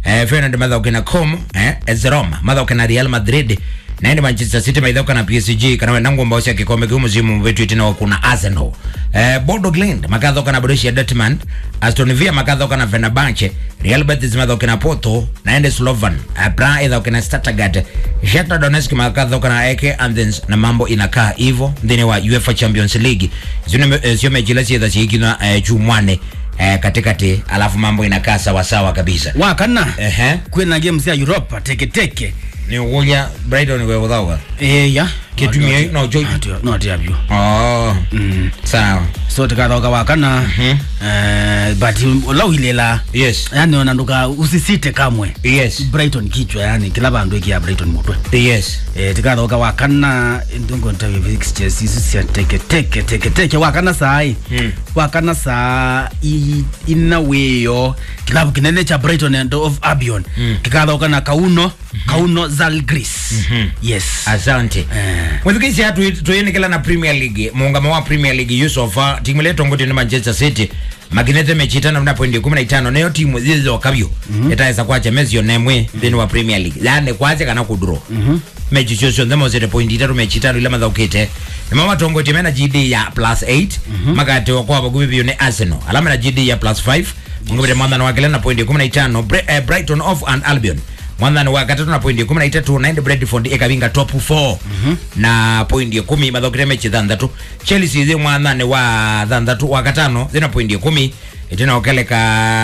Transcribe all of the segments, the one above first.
eh, Feyenoord mathauke na Como eh, AS Roma mathauke na Real Madrid naende Manchester City maithauka na PSG kana wenda ngomba cia kikombe kiu musimu wetu itina kuna Arsenal eh, Bodo Glimt makathauka na Borussia Dortmund Aston Villa makathauka na Fenerbahce Real Betis mathauke na Porto naende Slovan eh, Braga ithauke na Stuttgart Shakhtar Donetsk makathauka na AEK Athens na mambo inakaa hivyo thini wa UEFA Champions League zino eh, sio mechi la cietha ciikina eh, chumwane eh, katikati alafu mambo inakaa sawa sawa kabisa wakana ehe kwina games ya europa teketeke ni ugulia Brighton we uthauga eya Kitumia hii, no, joy. notiavyo oh sawa so tikathoka wakana eh, but ulauhilela yes yani ona nduka usisite kamwe yes brighton kichwa yani kila bandu ikia brighton mutwe yes eh, tikathoka wakana ndongontavivixchesisia teketeke teketeke wakana sai Mm. wakana saa i- ina wiyo kilabu kinene cha brighton and of albion Mm. kikathoka na kauno kauno zalgris yes asante Eh. mwithikisi atu tuyinikila na premier league muungamo wa premier league yusofa timu ile tongoti ni manchester city makinete mechi itano na pointi kumi na itano nayo timu zizokavyo itaweza kwacha mesio nemwe thini wa premier league yani kwache kana kudro mechi cio cionthe mosete pointi itatu mechi itano ila mathaukite nimo matongoti mena gd ya plus 8 magatewa kwa vakuvi vio ni arsenal alama na gd ya plus 5 mungivire mwathano wakile na pointi kumi na itano Bre- eh, brighton off and albion mwanthani wa gatatu na pointi kumi na itatu naende bredford ikavinga top 4 na pointi kumi mathokire mechi thanthatu chelsea thi mwanthani wa thanthatu wa gatano thina pointi kumi itinaokeleka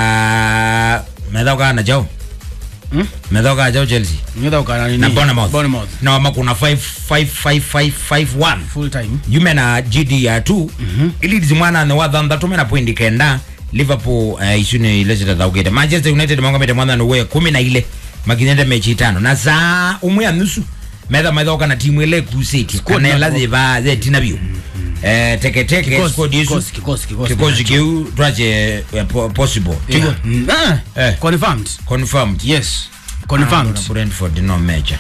methaukaa na jao Hmm? methaukaa jao chelsea nithaukana nini na bournemouth bournemouth na wamakuna 5 5 5 5 5 1 full time yume na gd ya 2 ilidizi mwanani wa thanthatu mena pointi kenda liverpool uh, icune ile citathaukite manchester united maungamite mwanthani we kumi na ile makinyete mechi itano na saa umwe ya nusu metha maithoka na timu ile kusiti Squad kanela na- ziva zetina vyu eh, teketeke Kikosi, squad isu kikosi, kikosi, kikosi. kikosi kiu twache eh, po- possible Yeah. Mm, ah, Eh. confirmed confirmed yes confirmed Ah, brentford no mecha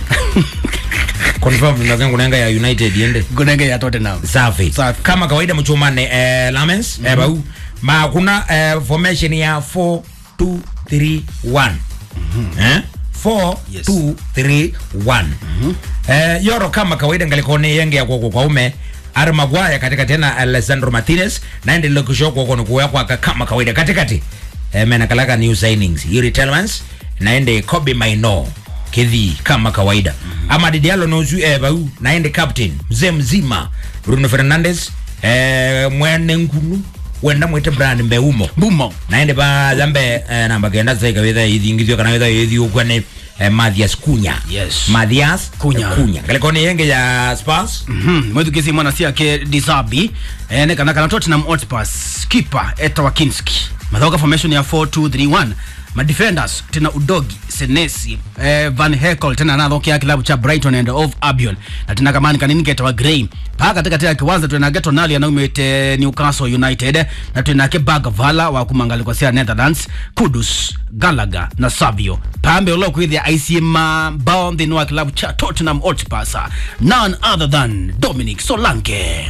confirmed nakengu nenga ya united yende gunenge ya tottenham safi Safi. kama kawaida mchumane eh, lamens mm -hmm. eh, bau ma kuna eh, formation ya 4 2 3 1 eh 4 Yes. 2 3 1 eh, yoro kama kawaida ngalikone yenge ya kwako kwa ume Ari Maguire katika tena Alessandro Martinez naende lokisho kwako ni kuya kwa kama kawaida katikati eh, mena kalaka new signings Yuri Tielemans naende Kobe Maino kedhi kama kawaida Amad Diallo nozu eh, bau naende captain mzee mzima Bruno Fernandes eh, mwene nkunu wenda mwite Brian Mbeumo bumo naende ba zambe eh, namba kenda sasa ikawetha ithingithio kana wetha ithio kwane eh, Mathias Kunya Yes. Mathias Cunha. Kunya ngalikone yenge ya Spurs Mhm, mwithukisi mwana siake disabi ene kana kana tottenham hotspurs keeper eta wakinski mathauka formation ya 4231 madefenders tena udogi senesi eh, van hekel tena anathokia kilabu cha brighton and of albion na tena kamani kanini ketawa grey paa katika tena kiwanza twinake tonali anaumite newcastle united na twinake bagvala wa kumangaliko cia netherlands kudus galaga na savio pambe ulokwithia aicie mabao nthini wa kilabu cha tottenham hotspurs none other than dominic solanke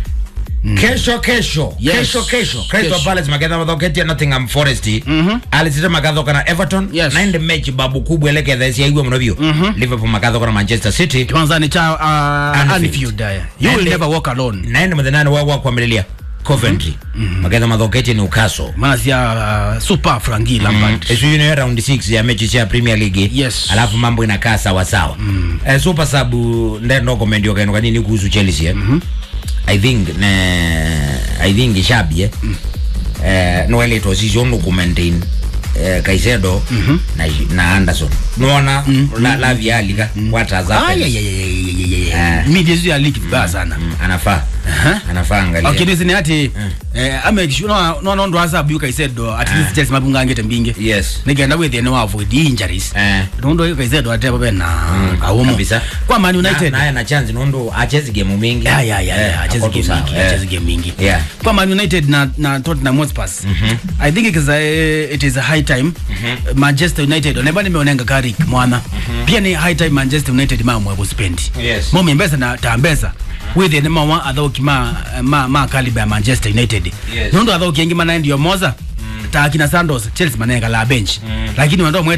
kesho kesho Yes. kesho kesho Crystal Kesho. Palace magetha mathoketie Nottingham Forest alisite magathoka na Everton Yes. naende mechi babu kubwa eleketha ciaigua muno biu Liverpool magathoka na Manchester City kiwanzani cha uh, Anfield. Anfield. uh, you will Nende- never walk alone naende muthenani wa wa kwamililia Coventry magetha mathoketie Newcastle maana cia uh, super frangi lampard esu ino ya round 6 ya mechi cia Premier League Yes. alafu mambo inakaa sawa sawa mm. eh, super sub ndendo comment yokaino kanini kuhusu Chelsea eh? I think ne I think Xabi eh eh no ele to season ku maintain eh Caicedo na na Anderson nuona la la vialika what has happened Eh. midia ya ligi vibaya sana Mm, anafaa Aha. anafaa angalia okay nisini ati eh amekishuna no no ndo asa buka isedo at least Chelsea mabunga ngete mbinge yes nigenda with the no avoid injuries eh ndo ndo isedo ate baba na kaumo kabisa. kwa Man United naye na chance nondo achezi game mingi ya ya ya Eh, ya acheze ako tu game sawa, mingi eh. acheze game mingi Yeah. kwa Man United na na Tottenham Hotspur I think it is a, it is a high time Manchester United oneba nimeonenga Carrick mwana pia ni high time Manchester United mamwe kuspendi Yes. mo mbesa na tambesa with the mama athoki ma ma ma caliber ya Manchester United Yes. nondo athoki engi mana ndio moza ta kina Santos Chelsea manenga la bench lakini wando